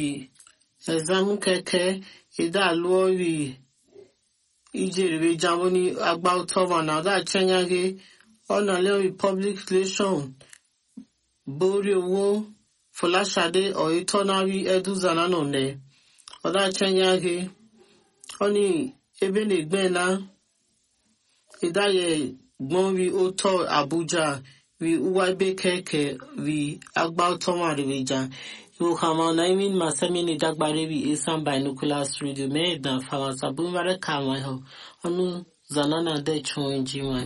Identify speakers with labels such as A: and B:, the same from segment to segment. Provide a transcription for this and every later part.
A: ẹ̀zámú kẹ̀kẹ́ ìdálórí ìjèrè jáwọ́ ní agbá tọ́wọ́ náà dá chẹ́nyáge ọ̀nà lẹ́yìn public relation borí owó fọláṣadé ọ̀yẹ́tọ́nárí ẹ̀dúzànà nà nẹ̀ ọ̀dá chẹ́nyáge ọ̀ní ebe nìgbẹ́ná ìdáyẹ gbọ́n rí ó tọ́ àbújá rí uwa ebe kẹ̀kẹ́ rí agbá tọ́wọ́ àríwíjà Yohama Naimin Masamini Dagbarebi Isan Binoculars Radio Medan Famasa Bumbare Kama Ho Onu Zanana De Chunji Nwe.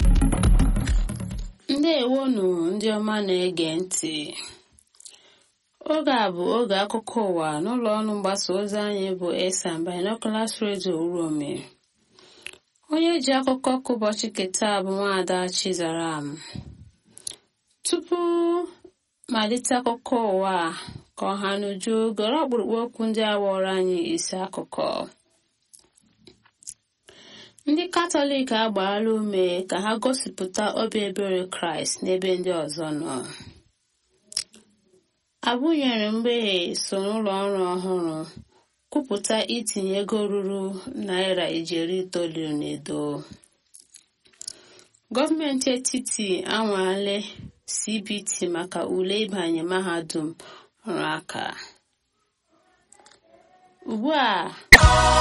B: ndewonu ndị ọma na-ege ntị oge a bụ oge akụkọ ụwa n'ụlọ ọrụ mgbasa ozi anyị bụ esan binoculars radio urome onye ji akụkọ ka ụbọchị keta bụ nwaada chizaram tupu malite akụkọ ụwa ka ọha n'uju gọrọ ọkpụrụkpụ okwu ndị awọrọ anyị isi akụkọ ndị katọlik agbaala ume ka ha gosipụta obi ebere kraịst n'ebe ndị ọzọ nọ abụnyere mgbeghe so n'ụlọ ọrụ ọhụrụ kwupụta itinye ego ruru naira ijeri itoolu n'edo gọọmenti etiti anwale cbt maka ule ịbanye mahadum ọrụ aka ugbu a